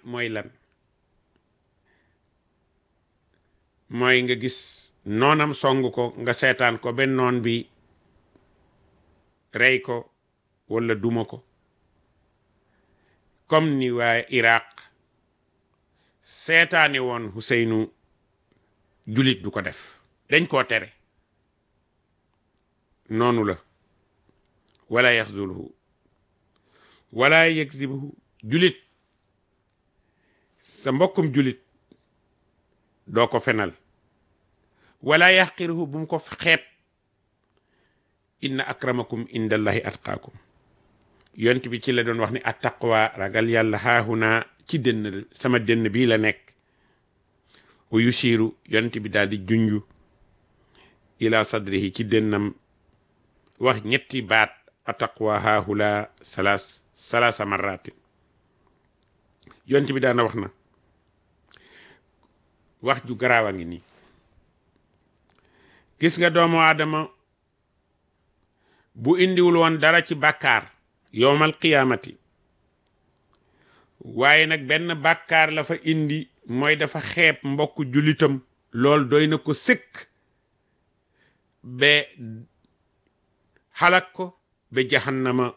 mooy lan mooy nga gis noonam song ko nga seetaan ko benn noon bi rey ko walla duma ko comme ni waa Iraq seetaane woon Huseynu julit du ko def dañ koo tere noonu la wala yaxzuluhu wala yakzibuhu julit sa mbokkum julit doo ko fenal wala yaxqiruhu bu mu ko xeeb inna akramakum indallahi atqaakum yont bi ci la doon wax ni attaqwa ragal yàlla haahuna ci dënn sama dënn bii la nekk wa yusiru yont bi daal di junju ila sadrihi ci dënnam wax ñetti baat attaqwa haahula salas salasa marratin yont bi daana wax na wax ju garaaw a ngi nii gis nga doomu aadama bu indiwul woon dara ci bàkkaar yowmal qiyaamati waaye nag benn bàkkaar la fa indi mooy dafa xeeb mbokk julitam lool doy na ko sëkk ba xalak ko ba jahannama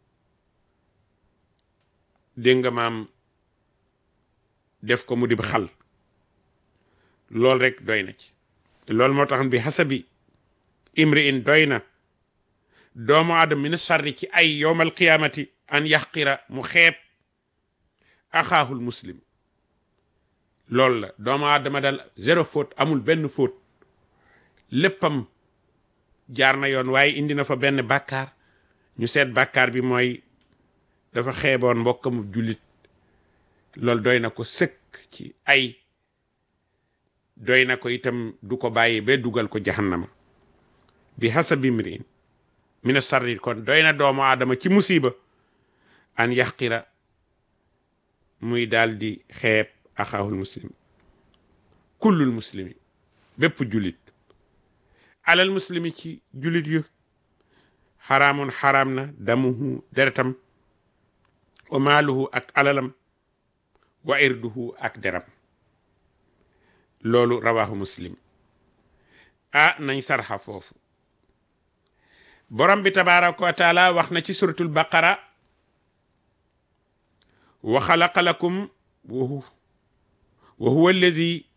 dégg nga maam def ko mu dib xal lool rek doy na ci loolu moo tax bi hasabi imri in doy na doomu aadama min sarri ci ay yowmal qiyaamati an yaxqira mu xeeb axaahul muslim loolu la doomu aadama dal zéro faute amul benn faute léppam jaar na yoon waaye indi na fa benn bàkkaar ñu seet bàkkaar bi mooy dafa xeeboon mbokkamu jullit loolu doy na ko sëkk ci ay doy na ko itam du ko bàyyi ba dugal ko jahannama bi hasabi mriin mina sarri kon doy na doomu aadama ci musiba an yaxqira muy daal di xeeb axaahul muslim kullul muslimi bépp julit alal muslimi ci julit yu xaraamun xaraam na damuhu deretam wa maaluhu ak alalam wa irduhu ak deram loolu rawaahu muslim ah nañ sarxa foofu borom bi tabaraka wa taala wax na ci suratul baqara wa xalaqa lakum wa huwa alladi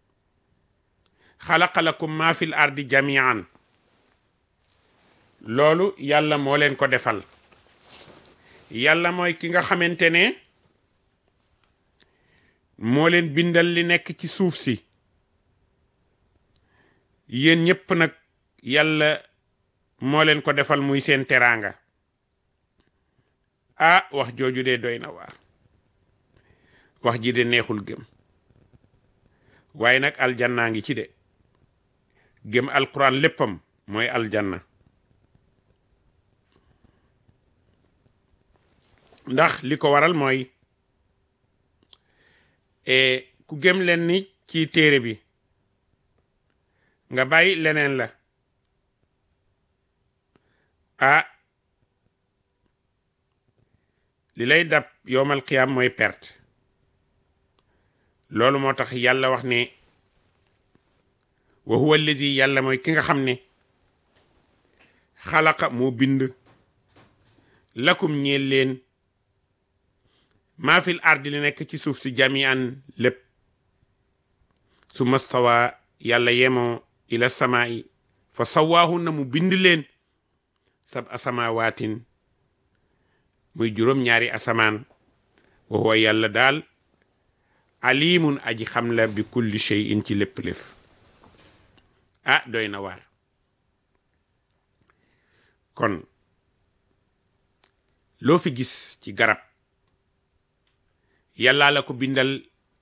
xalaqa lakum ma fi l ardi jamian loolu yàlla moo leen ko defal yàlla mooy ki nga xamante ne moo leen bindal li nekk ci suuf si yéen ñépp nag yàlla moo leen ko defal muy seen teraanga ah wax jooju de doy na waar wax ji de neexul gëm waaye nag aljannaa ngi ci de gëm alquran léppam mooy aljanna ndax li ko waral mooy ku gëm leen ni ci téere bi nga bàyyi leneen la ah li lay dab yowmal qiyaam mooy perte loolu moo tax yàlla wax ne wa huwa alladi yàlla mooy ki nga xam ne xalaqa moo bind lakum ñeel leen maa fil ardi li nekk ci suuf si jamian lépp su mastawa yàlla yemoo ila samaa'i fa sawaahunna mu bind leen sab asamawaatin muy juróom-ñaari asamaan wa huwa yàlla daal alimun aji xam la bi kulli shay'in ci lépp lépp ah doy na waar kon loo fi gis ci garab yàllaa la ko bindal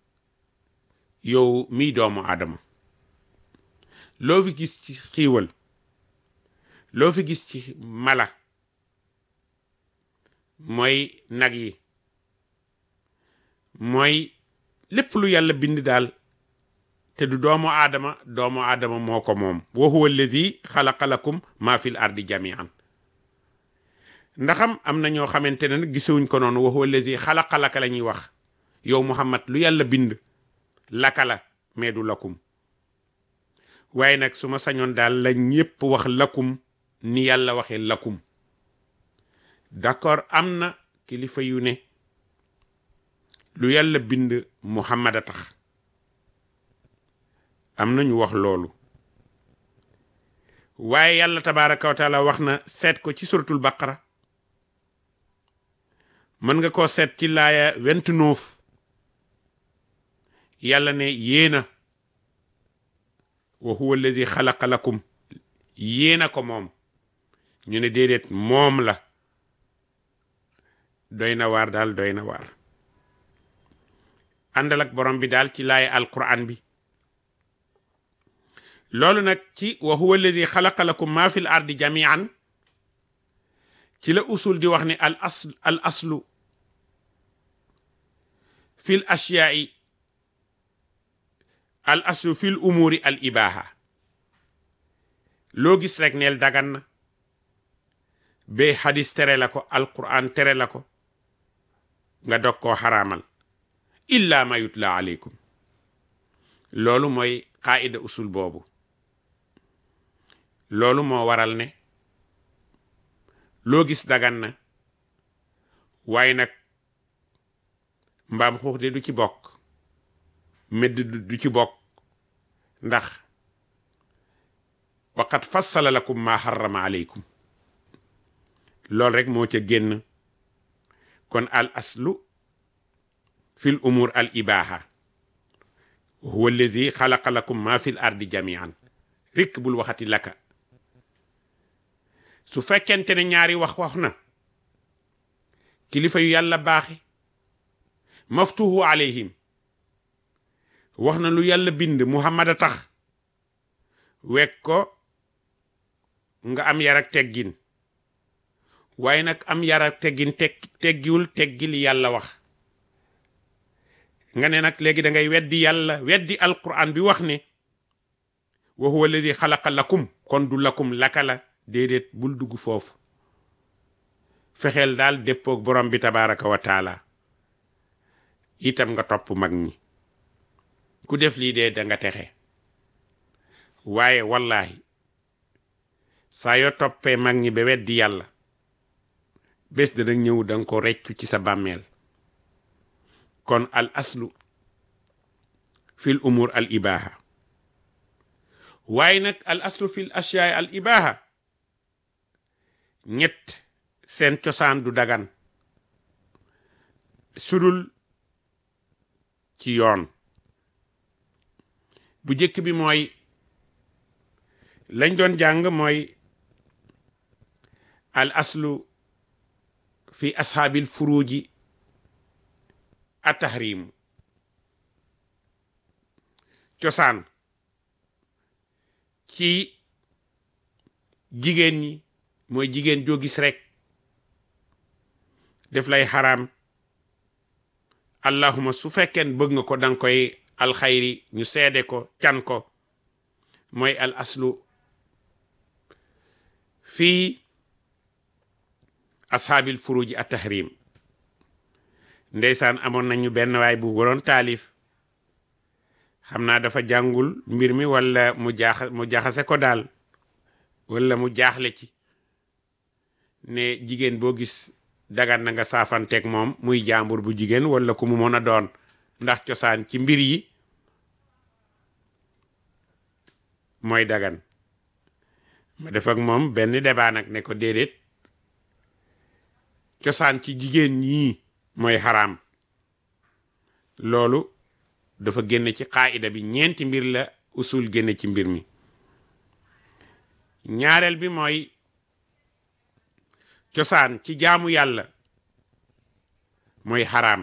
yow miy doomu aadama loo fi gis ci xiiwal loo fi gis ci mala mooy nag yi mooy lépp lu yàlla bind daal te du doomu aadama doomu aadama moo ko moom wa huwa alladi xalaqa lakum ma fil ardi jamian ndaxam am na ñoo xamante ne nag gisewuñ ko noonu wa huwa alladi xalaqa laka la ñuy wax yow muhammad lu yàlla bind laka la mais du lakum waaye nag su ma sañoon daal la ñépp wax lakum ni yàlla waxee lakum d'accord am na kilifa yu ne lu yàlla bind muhammad a tax am na ñu wax loolu waaye yàlla tabaraka wa taala wax na seet ko ci suratul baqara mën nga koo seet ci laaya vingt-neuf yàlla ne yéena wa huwa allazi xalaqa lakum yéena ko moom ñu ne déedéet moom la doy na waar daal doy na waar àndal ak borom bi daal ci laaya alquran bi loolu nag ci wa huwa alladi xalaqa lakum ma fi l ardi jamian ci la usul di wax ne al asl al aslu fi l ashyaai al aslu fi l umuri al ibaha loo gis rek neel dagan na ba hadis tere la ko alquran tere la ko nga dog koo xaraamal illa ma yutla aleykum loolu mooy qaida usul boobu loolu moo waral ne loo gis dagan na waaye nag mbaam xuux de du ci bokk medd du ci bokk ndax waqad fassala lakum ma harrama aleykum loolu rek moo ca génn kon al aslu fi l umur al ibaha huwa alladi xalaqa lakum ma fi l ardi jamian rikk bul waxati laka su fekkente ne ñaari wax wax na kilifa yu yàlla baaxe maftuhu alayhim wax na lu yàlla bind muhammad a tax wekk ko nga am yar ak teggin waaye nag am yar ak teggin teg teggiwul teggi li yàlla wax nga ne nag léegi da ngay weddi yàlla weddi alquran bi wax ne wa huwa alladi xalaqa lakum kon du lakum laka la déedéet bul dugg foofu fexeel daal déppoog borom bi tabaraka wa taala itam nga topp mag ñi ku def lii dee da nga texe waaye wallahi saa yoo toppee mag ñi ba weddi yàlla bés dana ñëw danga ko reccu ci sa bàmmeel kon al aslu fil umur al ibaha waaye nag al aslu fil ashyaay al ibaha ñett seen cosaan du dagan sudul ci yoon bu jëkk bi mooy lañ doon jàng mooy al aslu fi ashaabil furuji atahrimu cosaan ci jigéen ñi mooy jigéen joo gis rek def lay xaraam allahuma su fekkeen bëgg nga ko danga koy alxayri ñu seede ko can ko mooy al aslu fii ashaabil furuji at tahrim ndeysaan amoon nañu benn waay bu waroon taalif xam naa dafa jàngul mbir mi wala mu jaax mu jaxase ko daal wala mu jaaxle ci ne jigéen boo gis dagan na nga saafanteeg moom muy jàmbur bu jigéen wala ku mu mën a doon ndax cosaan ci mbir yi mooy dagan ma def ak moom benn débat nag ne ko déedéet cosaan ci jigéen ñii mooy xaraam loolu dafa génn ci xaayida bi ñeenti mbir la usul génn ci mbir mi ñaareel bi mooy cosaan ci jaamu yàlla mooy xaraam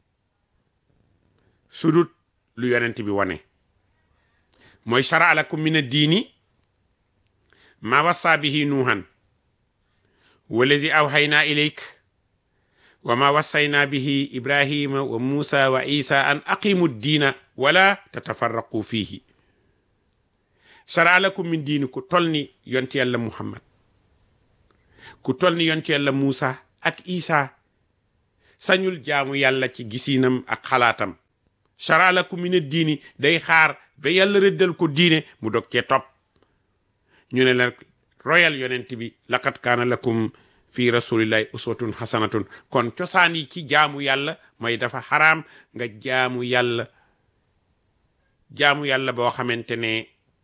sudut lu yonent bi wane mooy shara lakum min ad-diini ma wassa bihi nuuhan walladi awxaynaa ilayk wa ma wassayna bihi ibrahima wa musa wa isa an aqimu diina wala tatafarraqu fihi shara lakum min diini ku tol ni yonti yàlla muhammad ku tol ni yonti yàlla musa ak isa sañul jaamu yàlla ci gisiinam ak xalaatam shara lakum min diini day xaar ba yàlla rëddal ko diine mu dog cee topp ñu ne la royal yonent bi laqad kaana lakum fi rasulillahi uswatun hasanatun kon cosaan yi ci jaamu yàlla mooy dafa xaraam nga jaamu yàlla jaamu yàlla boo xamante ne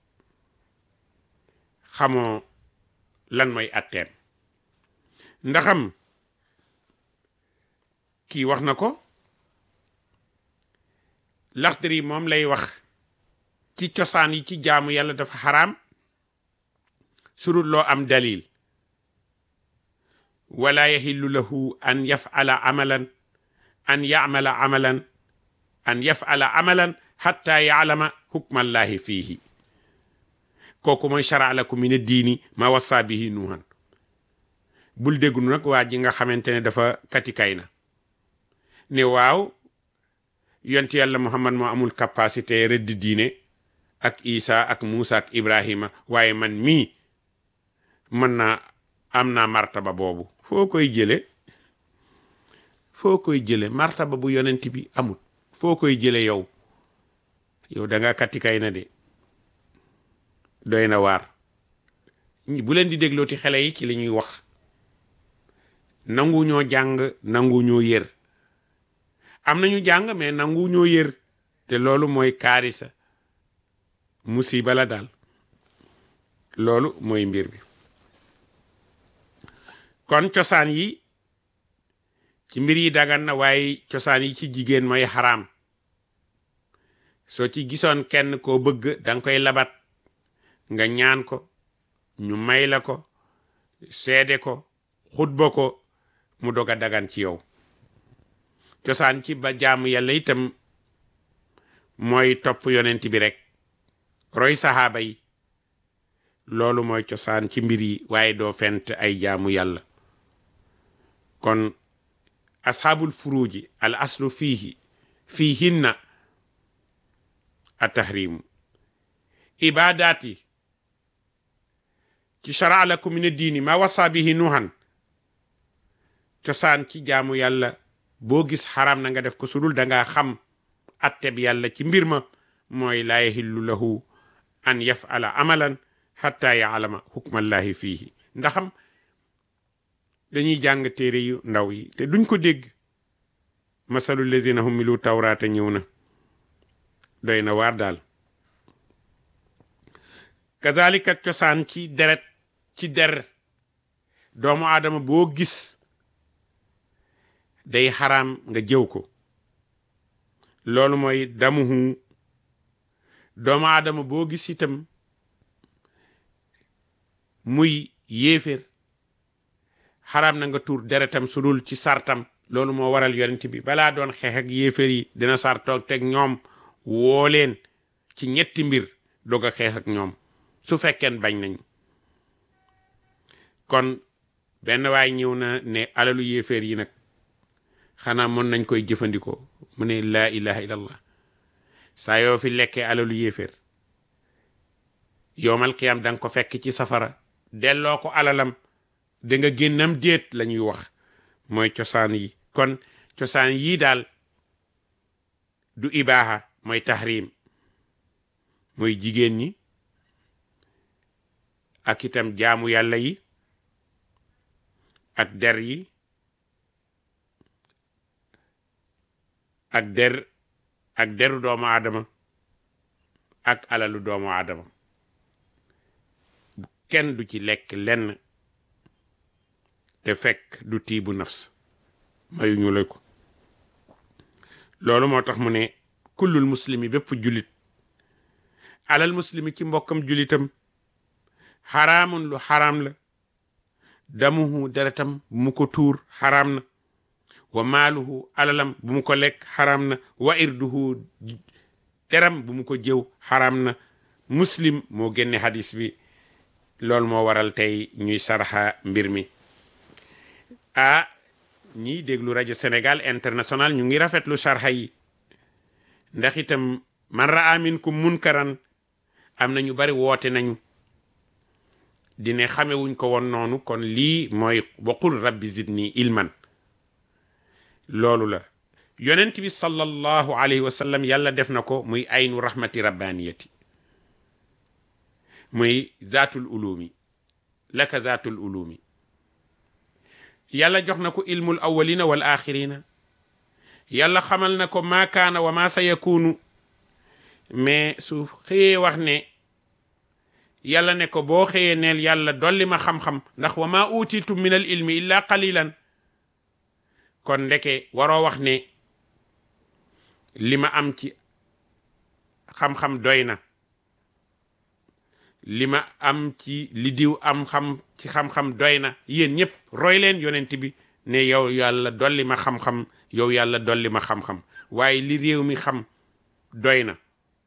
xamoo lan mooy atteem ndaxam kii wax na ko Laxdari moom lay wax ci cosaan yi ci jaamu yàlla dafa xaraam surut loo am dalil wala yaxillu lahu an yafala amalan an yamala amalan an yafala amalan xatta yaalama hukmallahi fiihi kooku mooy shara lakum min diini ma wassa bihi nuuhan bul déglu nag waa ji nga xamante ne dafa katikay na ne waaw yonti yàlla muhammad moo amul capacité rëdd diine ak isa ak muusa ak ibrahima waaye man mii mën naa am naa martaba boobu foo koy jële foo koy jële martaba bu yonent bi amul foo koy jële yow yow da nga katikay na de doy na waar bu leen di déglooti xale yi ci li ñuy wax nangu ñoo jàng nangu ñoo yër am nañu jàng mais nangu ñoo yër te loolu mooy kaarisa musiba la daal loolu mooy mbir bi kon cosaan yi ci mbir yi dagan na waaye cosaan yi ci jigéen mooy xaraam soo ci gisoon kenn koo bëgg danga koy labat nga ñaan ko ñu may la ko seede ko xutba ko mu dog a dagan ci yow cosaan ci ba jaamu yàlla itam mooy topp yonent bi rek roy saxaaba yi loolu mooy cosaan ci mbir yi waaye doo fent ay jaamu yàlla kon asxaabul furuuji al aslu fiihi fiihinna a tahrimu ibaadaat yi ci shara lakum min diini ma wasa bihi nuhan cosaan ci jaamu yàlla boo gis xaram na nga def ko sudul dangaa xam atteb yàlla ci mbir ma mooy laa yahillu lahu an yafala amalan xatta yaalama hukmallahi fiihi ndaxam dañuy jàng téere yu ndaw yi te duñ ko dégg masalu ladina humilu tawraata ñëw na doy na waar daal kazalika cosaan ci deret ci der doomu aadama boo gis day xaraam nga jëw ko loolu mooy damuhu doomu aadama boo gis itam muy yéeféer xaraam na nga tuur deretam sudul ci sartam loolu moo waral yonent bi balaa doon xeex ak yéeféer yi dina sar toog teg ñoom woo leen ci ñetti mbir doog a xeex ak ñoom su fekkeen bañ nañu kon benn waay ñëw na ne alalu yéeféer yi nag xanaa mën nañ koy jëfandikoo mu ne laa ilaha illallah saa yoo fi lekkee alalu yéeféer yowmal qiyam da nga ko fekk ci safara delloo ko alalam da nga génnam déet la ñuy wax mooy cosaan yi kon cosaan yii daal du ibaaha mooy tahrim mooy jigéen ñi ak itam jaamu yàlla yi ak der yi ak der ak deru doomu aadama ak alalu doomu aadama kenn du ci lekk lenn te fekk du tiibu nafs mayuñu la ko loolu moo tax mu ne kullul muslimi bépp jullit alal muslimi ci mbokkam jullitam xaraamun lu xaraam la damuhu deretam bu mu ko tuur xaraam na wa maaluhu alalam bu mu ko lekk xaraam na wa irduhu deram bu mu ko jëw xaraam na muslim moo génne hadis bi loolu moo waral tey ñuy sarxa mbir mi ah ñiy déglu rajo Sénégal international ñu ngi rafetlu sarxa yi ndax itam man raa minkum munkaran am na ñu bari woote nañu dine xamewuñ ko woon noonu kon lii mooy waqul rabbi zidni ilman loolu la yonent bi sallallahu alayhi wa sallam yàlla def na ko muy aynu rahmati rabbaniyati muy zaatul ulumi laka zaatul ulumi yàlla jox na ko ilmul awwalina wal axirina yàlla xamal na ko maa kaana wa maa sa yakunu mais su xëyee wax ne yàlla ne ko boo xëyee neel yàlla dolli ma xam-xam ndax wa maa utitum min al ilmi illa qalilan kon ndeke waroo wax ne li ma am ci xam-xam doy na li ma am ci li diw am xam ci xam-xam doy na yéen ñëpp roy leen yonent bi ne yow yàlla dolli ma xam-xam yow yàlla dolli ma xam-xam waaye li réew mi xam doy na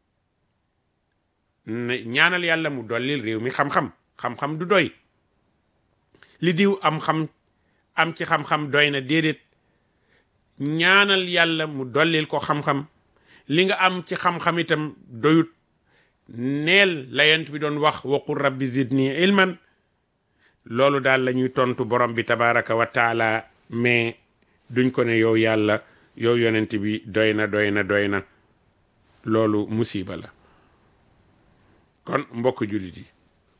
ñaanal yàlla mu dollil réew mi xam-xam xam-xam du doy li diw am xam am ci xam-xam doy na déedéet ñaanal yàlla mu dollil ko xam-xam li nga am ci xam-xam itam doyut neel la yent bi doon wax waqul rabbi zidni ilman loolu daal la ñuy tontu borom bi tabaraka wa taala mais duñ ko ne yow yàlla yow yonent bi doy na doy na doy na loolu musiba la kon mbokk jullit yi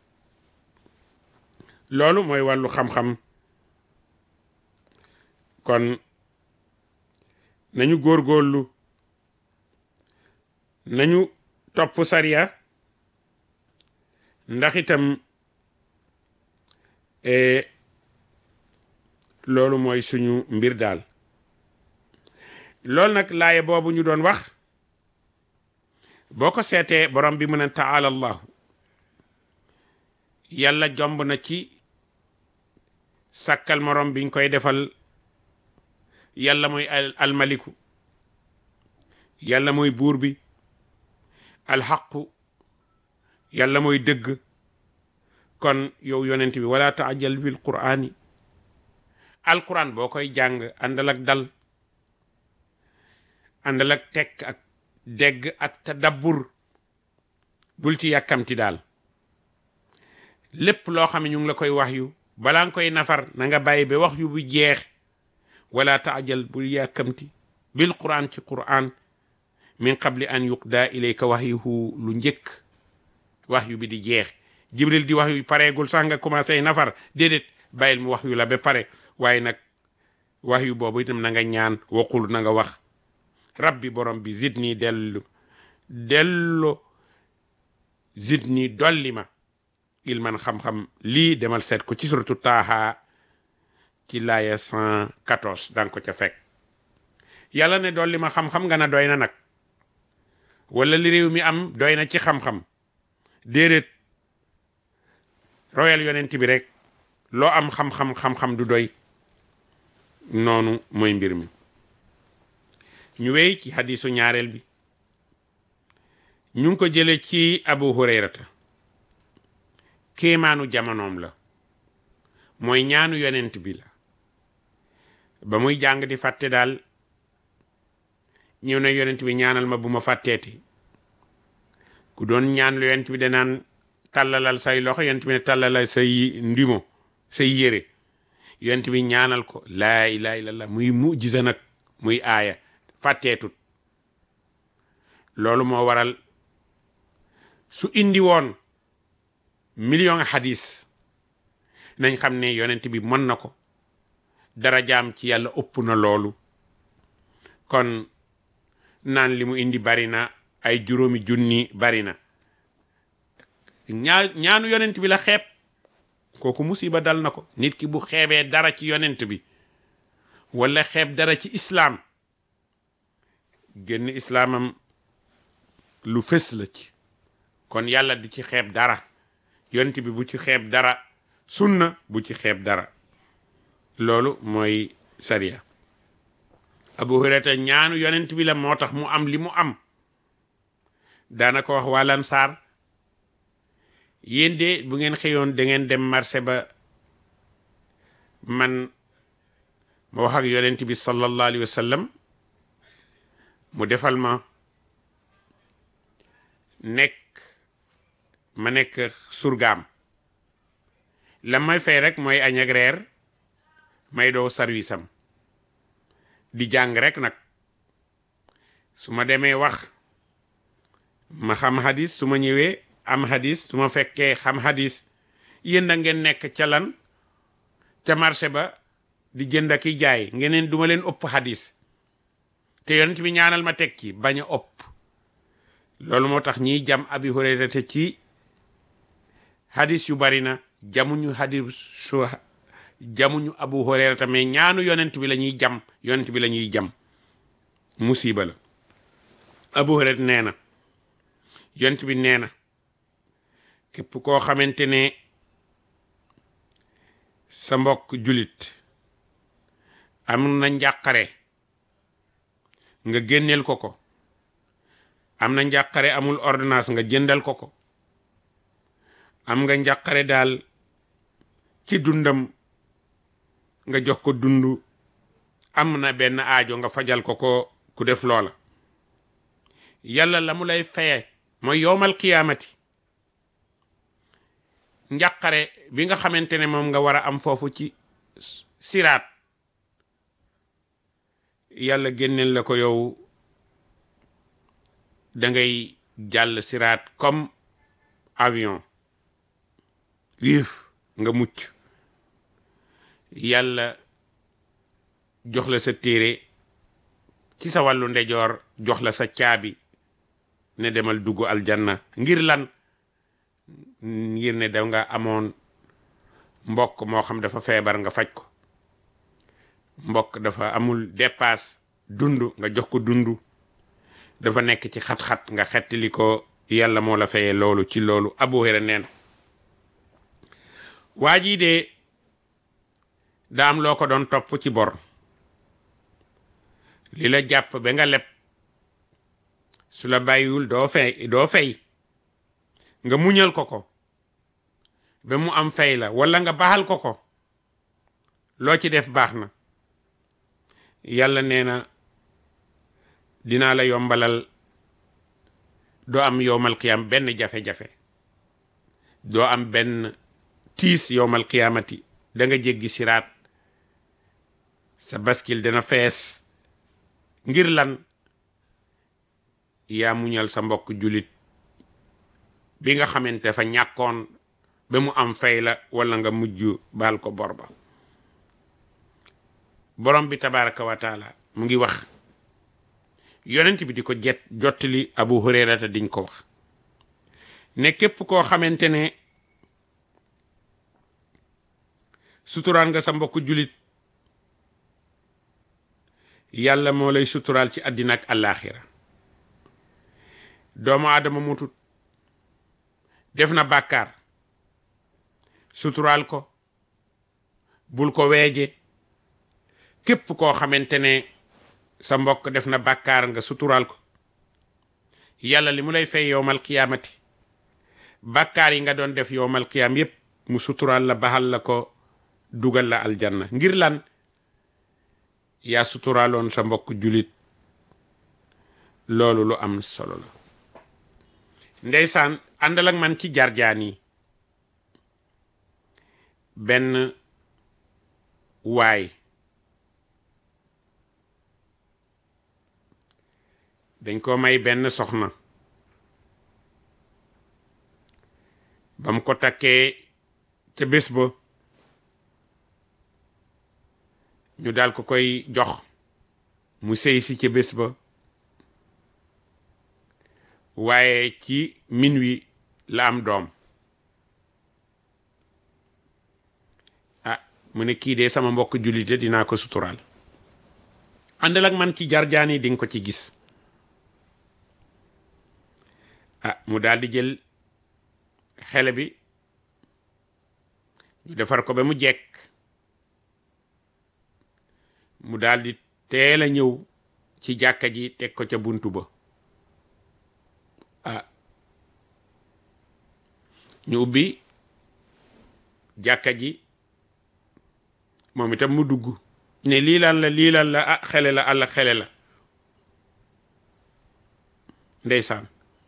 loolu mooy wàllu xam-xam kon nañu góorgóorlu nañu topp sariya ndax itam loolu mooy suñu mbir daal loolu nag laaye boobu ñu doon wax boo ko seetee borom bi mën a taala allahu yàlla jomb na ci sàkkal morom biñ koy defal yàlla mooy almaliku yàlla mooy buur bi alxaqu yàlla mooy dëgg kon yow yonent bi wala taajal bil qur'ani alquran boo koy jàng àndal ak dal àndal ak tekk ak dégg ak tadabbur bul ci yàkkamti daal lépp loo xam ne ñu ngi la koy wax yu balaa nga koy nafar na nga bàyyi ba wax yu bu jeex wala taajal bul yàkkamti bil quran ci quran min qabli an yuqda ilayka wahyuhu lu njëkk wax yu bi di jeex jibril di wax yu pareegul sax nga commencé nafar déedéet bàyyil mu wax yu la ba pare waaye nag wax yu boobu itam na nga ñaan waqul na nga wax rabbi borom bi zidni dellu dello zidni dolli ma ilman xam-xam lii demal seet ko ci suratu taaha ci laaya 114 danga ko ca fekk yàlla ne dolli ma xam-xam nga na doy na nag wala li réew mi am doy na ci xam-xam déedéet royal yonent bi rek loo am xam-xam xam-xam du doy noonu mooy mbir mi ñu wéy ci hadisu ñaareel bi ñu ngi ko jële ci abu hurayrata kéemaanu jamonoom la mooy ñaanu yonent bi la ba muy jàng di fàtte daal ñëw na yonent bi ñaanal ma bu ma fàtteeti ku doon ñaan lu yonent bi danaan tàllalal say loxo yonent bi ne tàllalal say ndimo say yére yonent bi ñaanal ko laa ilaha illallah muy mujisa nag muy aaya fàtteetut loolu moo waral su indi woon million hadis nañ xam ne yonent bi mën na ko darajaam ci yàlla ëpp na loolu kon naan li mu indi bari na ay juróomi junni bari na ñaa ñaanu yonent bi la xeeb kooku musiba dal na ko nit ki bu xeebee dara ci yonent bi wala xeeb dara ci islaam génn islaamam lu fës la ci kon yàlla du ci xeeb dara yonent bi bu ci xeeb dara sunna bu ci xeeb dara loolu mooy sariya abu hurayra ñaanu yonent bi la moo tax mu am li mu am daana ko wax waa Lansaar yéen de bu ngeen xëyoon da ngeen dem marché ba man ma wax ak yonent bi sallallahu alayhi wa sallam mu defal ma nekk ma nekk surgaam la may fay rek mooy añ ak reer may doo service am di jàng rek nag su ma demee wax ma xam hadis su ma ñëwee am hadis su ma fekkee xam hadis yéen da ngeen nekk ca lan ca marché ba di jënd ak i jaay ngeneen duma leen ëpp hadis te yonent bi ñaanal ma teg ci bañ a ëpp loolu moo tax ñiy jam abi hurayra te ci hadis yu bari na jamuñu hadis su jamuñu abu hurayra tamit ñaanu yonent bi la ñuy jam yonent bi la ñuy jam musiba la abu hurayra nee na yonent bi nee na képp koo xamante ne sa mbokk julit am na njàqare nga génneel ko ko am na njàqare amul ordonnance nga jëndal ko ko am nga njàqare daal ci dundam nga jox ko dundu am na benn aajo nga fajal ko ko ku def loola yàlla la mu lay faye mooy yowmal qiyaamati njàqare bi nga xamante ne moom nga war a am foofu ci siraat yàlla génneel la ko yow da ngay jàll siraat comme avion wiif nga mucc yàlla jox la sa téere ci sa wàllu ndejoor jox la sa caabi ne demal dugg aljanna ngir lan ngir ne da nga amoon mbokk moo xam dafa feebar nga faj ko mbokk dafa amul dépasse dund nga jox ko dund dafa nekk ci xat-xat nga xettali ko yàlla moo la fayee loolu ci loolu Abu Hurayra neen waa jii de daa am loo ko doon topp ci bor li la jàpp ba nga leb su la bàyyiwul doo fay doo fay nga muñal ko ko ba mu am fay la walla nga baxal ko ko loo ci def baax na yàlla nee na dinaa la yombalal doo am yowmal qiyam benn jafe-jafe doo am benn tiis yowmal qiyamati da nga jéggi siraat sa baskil dana fees ngir lan yaa muñal sa mbokk julit bi nga xamante fa ñàkkoon ba mu am fay la walla nga mujj baal ko bor ba borom bi tabaraka wa taala mu ngi wax yonent bi di ko jet jottali abu hurayrata diñ ko wax ne képp koo xamante ne suturaan nga sa mbokk julit yàlla moo lay suturaal ci àddina ak àllaaxira doomu aadama mutut def na bàkkaar suturaal ko bul ko weeje képp koo xamante ne sa mbokk def na bàkkaar nga suturaal ko yàlla li mu lay fay yowmal qiyaamati bàkkaar yi nga doon def yowmal qiyaam yépp mu suturaal la baxal la ko dugal la aljanna ngir lan yaa suturaaloon sa mbokk julit loolu lu am solo la ndeysaan àndal ak man ci jarjaan yi benn waay dañ ko may benn soxna bam ko takkee ca bés ba ñu daal ko koy jox mu sëy si ca bés ba waaye ci min wi la am doom ah mu ne kii de sama mbokk jullite dinaa ko suturaal àndal ak man ci jarjaan yi di nga ko ci gis ah mu daal di jël xele bi ñu defar ko ba mu jekk mu daal di teel a ñëw ci jàkka ji teg ko ca buntu ba ah ñu ubbi jàkka ji moom itam mu dugg ne lii lan la lii lan la ah xele la àlla xele la ndeysaan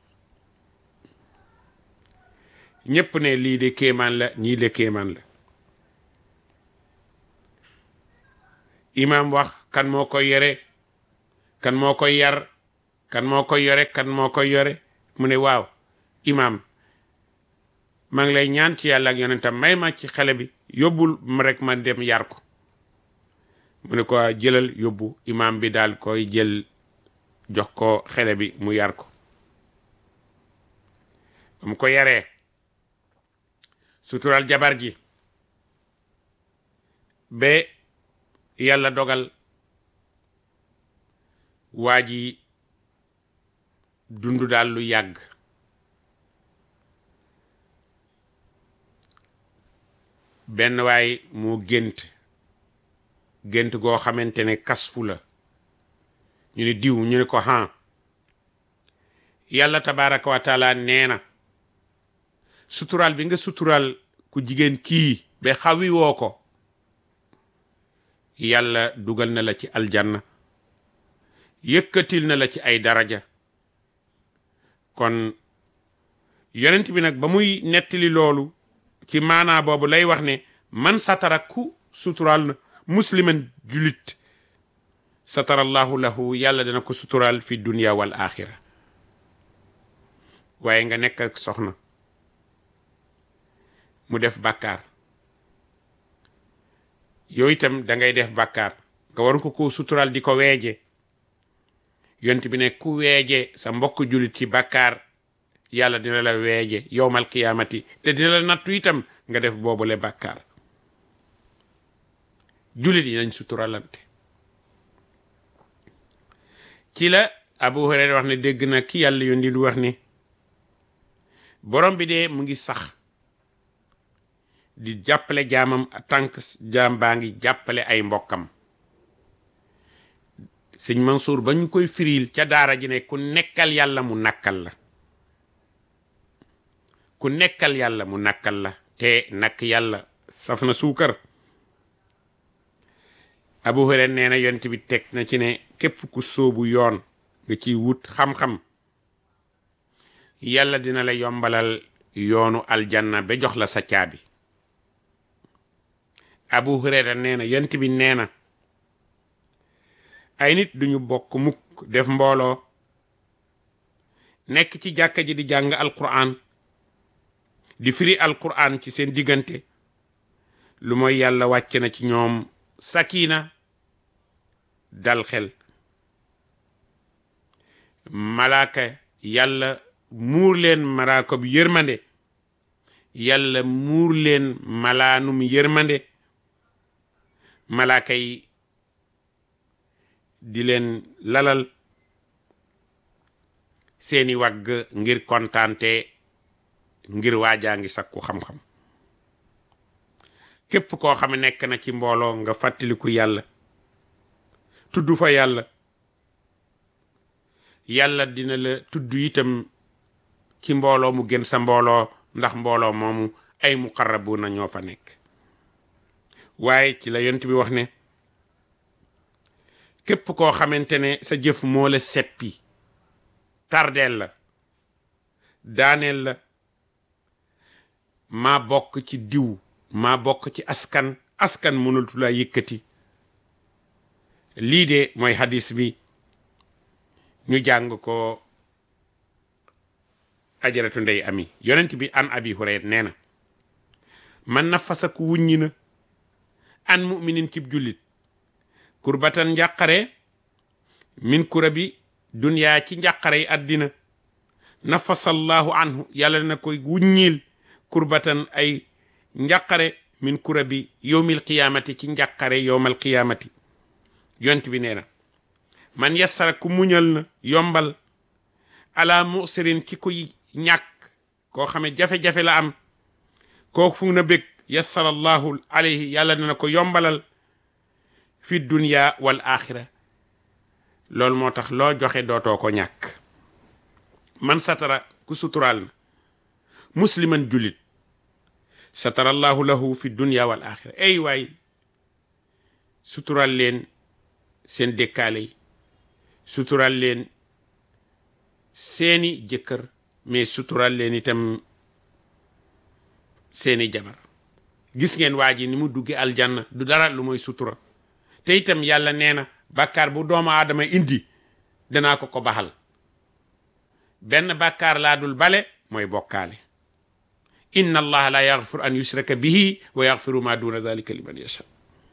ñépp ne lii de kéemaan la ñii de kéemaan la imaam wax kan moo koy yore kan moo koy yar kan moo koy yore kan moo koy yore mu ne waaw imaam maa ngi lay ñaan ci yàlla ak yonentam may ma ci xale bi yóbbul ma rek ma dem yar ko mu ne ko jëlal yóbbu imaam bi daal koy jël jox ko xale bi mu yar ko ba mu ko yaree sutural jabar ji ba yàlla dogal waa ji dund daal lu yàgg benn waay moo gént gént goo xamante ne kasfu la ñu ne diw ñu ne ko han yàlla tabaraka wa taala nee na sutural bi nga sutural ku jigéen kii ba xawi woo ko yàlla dugal na la ci aljanna yëkkatil na la ci ay daraja kon yonent bi nag ba muy nettali loolu ci maanaa boobu lay wax ne man satara ku sutural na musliman julit satarallahu lahu yàlla dana ko sutural fi dunia wal axira waaye nga nekk ak soxna mu def bàkkaar yooyu itam da ngay def bàkkaar nga war ko ko sutural di ko weeje yont bi ne ku weeje sa mbokk julit ci bàkkaar yàlla dina la weeje yowmal qiyaamati te dina la nattu itam nga def boobule bàkkaar julit yi nañ suturalante ci la Abu Hurayra wax ne dégg na ki yàlla yondi du wax ni borom bi de mu ngi sax di jàppale jaamam tànk jaam baa ngi jàppale ay mbokkam sëñ Mansour ba ñu koy firil ca daara ji ne ku nekkal yàlla mu nakkal la ku nekkal yàlla mu nakkal la te nakk yàlla saf na suukar Abu Hurayra nee na yonent bi teg na ci ne képp ku sóobu yoon nga ciy wut xam-xam yàlla dina la yombalal yoonu aljanna ba jox la sa caabi Abu Hurayra nee na yonent bi nee na ay nit duñu bokk mukk def mbooloo nekk ci jàkka ji di jàng alquran di firi alquran ci seen diggante lu mooy yàlla wàcc na ci ñoom sakina dal xel malaaka yàlla muur leen malaaka bi yërmande yàlla muur leen malaanum yërmande malaaka yi di leen lalal seeni wagg ngir kontaante ngir waajaa ngi sakku xam-xam képp koo xam ne nekk na ci mbooloo nga fàttaliku yàlla tudd fa yàlla yàlla dina la tudd itam ci mbooloo mu gën sa mbooloo ndax mbooloo moomu ay muqarrabuna ñoo fa nekk waaye ci la yont bi wax ne képp koo xamante ne sa jëf moo la seppi tardeel la daaneel la maa bokk ci diw maa bokk ci askan askan mënultu laa yëkkati lii de mooy hadis bi ñu jàng ko ajaratu ndey ami yonent bi an abi hurayra nee na man nafasa ku wuññi na an muminin cib jullit kurbatan njàqare min kura bi duniyaa ci njàqare yi àddina nafasallahu anhu yàlla na koy wuññil kurbatan ay njàqare min kura bi yowmil qiyaamati ci njàqare yowmal qiyaamati yont bi nee na man yassara ku muñal na yombal ala musirin ci kuy ñàkk koo xame jafe-jafe la am koo fu na bég yassarallahu alayhi yàlla dina ko yombalal fi dunya wal axira loolu moo tax loo joxe dootoo ko ñàkk man satara ku suturaal na musliman julit satarallahu lahu fi dunya wal axira ay waay sutural leen seen dëkkaale yi sutural leen seeni jëkkër mais sutural leen itam seeni jabar gis ngeen waa ji ni mu dugge aljanna du dara lu mooy sutura te itam yàlla nee na bàkkaar bu doomu aadama indi danaa ko ko baxal benn bàkkaar laa dul bale mooy bokkaale inna allaha la yaxfiru an yushraka bihi wa yaxfiru ma duna dalika liman yasha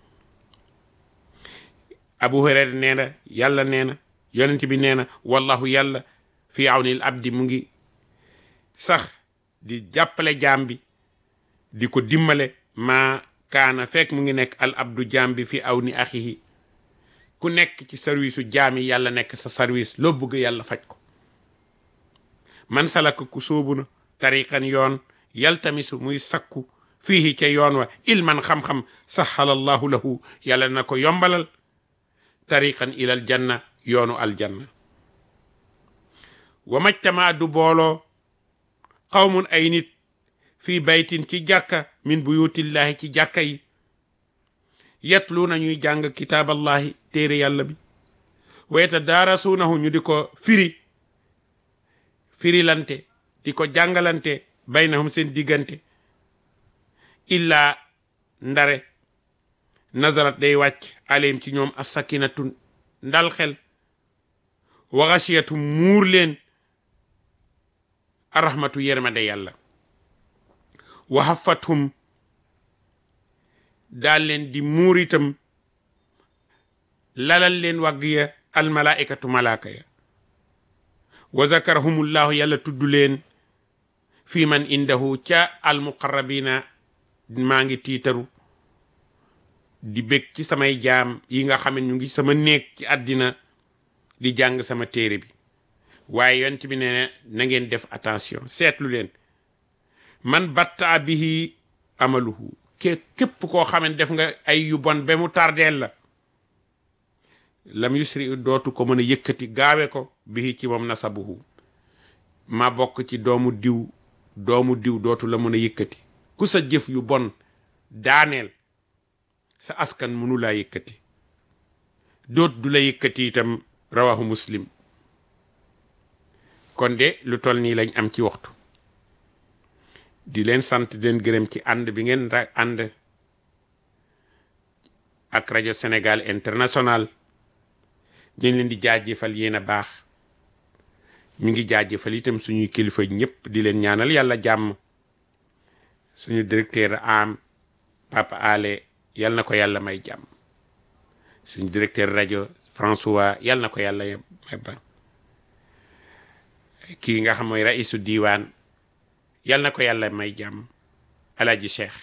abu hurayra nee na yàlla nee na yonent bi nee na wallahu yàlla fi awnil abdi mu ngi sax di jàppale jaam bi di ko dimbale maa kaana fekk mu ngi nekk al abdu jaam bi fi aw ni axihi ku nekk ci service u jaam yi yàlla nekk sa service loo bëgg yàlla faj ko man salaka ku sóobu na tariqan yoon yaltamisu muy sakku fiihi ca yoon wa ilman xam-xam sahala allahu lahu yàlla na ko yombalal tariqan ilal janna yoonu aljanna wa majtama du booloo qawmun ay nit fii baytin ci jàkka min buyutillahi ci jàkka yi yetlu na ñuy jàng kitaaballahi téere yàlla bi wa yatadaarasuunahu ñu di ko firi firilante di ko jàngalante baynahum seen diggante illa ndare nazarat day wàcc alayhim ci ñoom asakinatu ndal xel wa xasiyatu muur leen arrahmatu yërmande yàlla wa hafathum daal leen di muur itam lalal leen wagg ya almalaikatu malaaka ya wa zakarahumullahu yàlla tudd leen fi man indahu ca almuqarrabina maa ngi tiitaru di bég ci samay jaam yi nga xam ne ñu ngi sama néeg ci àddina di jàng sama téere bi waaye yonent bi ne na ngeen def attention seetlu leen man batta bihi amaluhu ke képp koo xam ne def nga ay yu bon ba mu tardeel la lam yusri dootu ko mën a yëkkati gaawe ko bihi ci moom nasabuhu ma bokk ci doomu diw doomu diw dootu la mën a yëkkati ku sa jëf yu bon daaneel sa askan mënu laa yëkkati doot du la yëkkati itam rawahu muslim kon de lu toll nii lañ am ci waxtu di leen sant di leen gërëm ci ànd bi ngeen ra ànd ak rajo Sénégal international ñu leen di jaajëfal yéen a baax mi ngi jaajëfal itam suñuy kilifa ñëpp di leen ñaanal yàlla jàmm suñu directeur am Papa Ale yal na ko yàlla may jàmm suñu directeur rajo François yal na ko yàlla may ba kii nga xam mooy raisu diiwaan yal na ko yàlla may jàmm alaji cheikh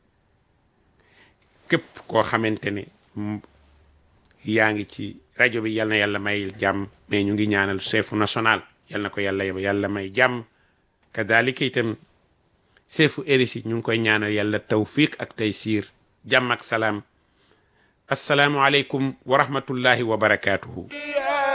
képp koo xamante ne yaa ngi ci rajo bi yal na yàlla may jàmm mais ñu ngi ñaanal chefu national yal na ko yàlla yàlla may jàmm kadalika itam chefu érisi ñu ngi koy ñaanal yàlla tawfiq ak taysiir jàmm ak salaam assalaamu aleykum wa rahmatullahi wa barakaatuhu